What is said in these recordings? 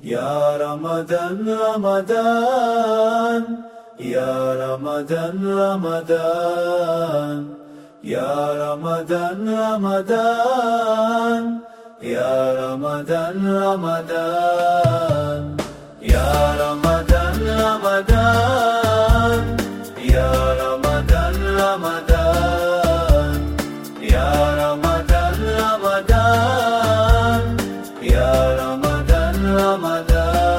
Ya Ramadan, Ramadan, Ya Ramadan, Ramadan, Ya Ramadan, Ramadan, Ya Ramadan, Ramadan, Ya Ramadan, Ramadan, Ya Ramadan, Ramadan, Ya Ramadan, Ramadan, Ya Ramadan, Ramadan.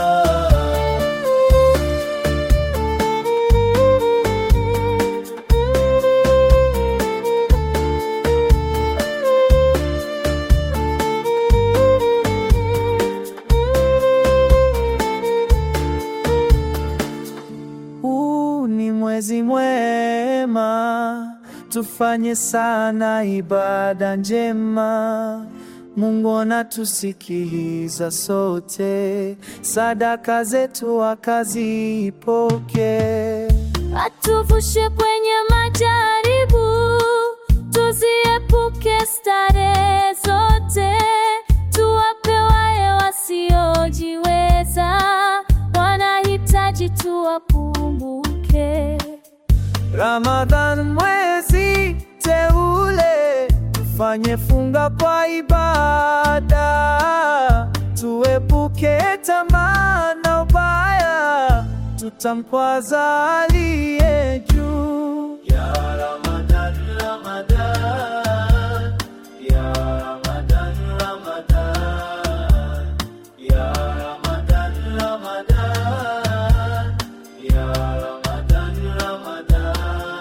Huu ni mwezi mwema, tufanye sana ibada njema. Mungu anatusikiliza sote, sadaka zetu akazipoke. Atuvushe kwenye majaribu, tuziepuke starehe zote, tuwape wale wasiojiweza, wanahitaji tuwakumbuke. Ramadhan mwezi teule, tufanye funga kwa ibada, tuepuke tamaa na ubaya, tutamkwaza aliye juu. Ya Ramadan, Ramadan, Ya Ramadan, Ramadan, Ya Ramadan, Ramadan, Ya Ramadan, Ramadan.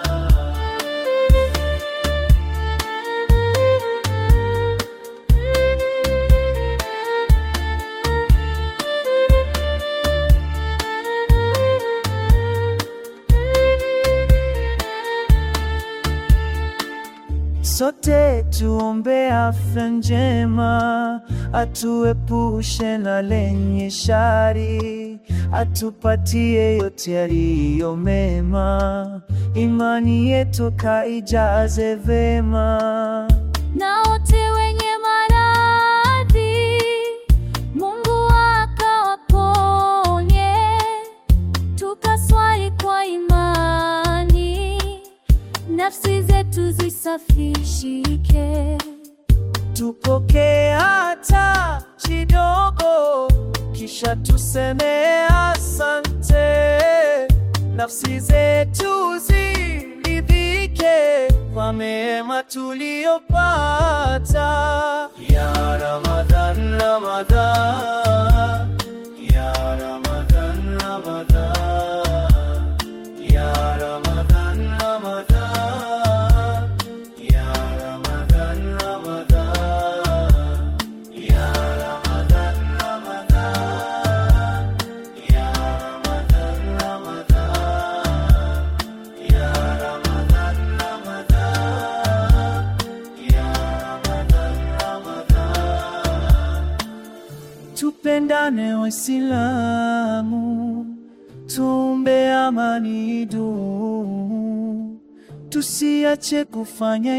Sote tuombe afya njema, atuepushe na lenye shari, atupatie yote yaliyo mema, imani yetu kaijaze vema. na wote wenye maradhi Mungu akawaponye, tukaswali kwa imani, nafsi zetu zisafishike. Tupokee hata kidogo, kisha tuseme asante. Nafsi zetu ziridhike kwa mema tuliyopata. Ya Ramadhan, Ramadhan, Ya Ramadhan, Ramadhan, Ya Ramadhan, Ramadhan, Ya Ramadhan, Ramadhan, Ya Ramadhan, Ramadhan, Ya Ramadhan, Ramadhan, Ya Ramadhan, Ramadhan, Ya Ramadhan, Ramadhan. Tupendane Waislamu, tuombe amani idumu, tusiache kufanya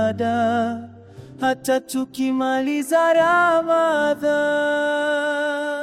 ibada hata tukimaliza Ramadhan.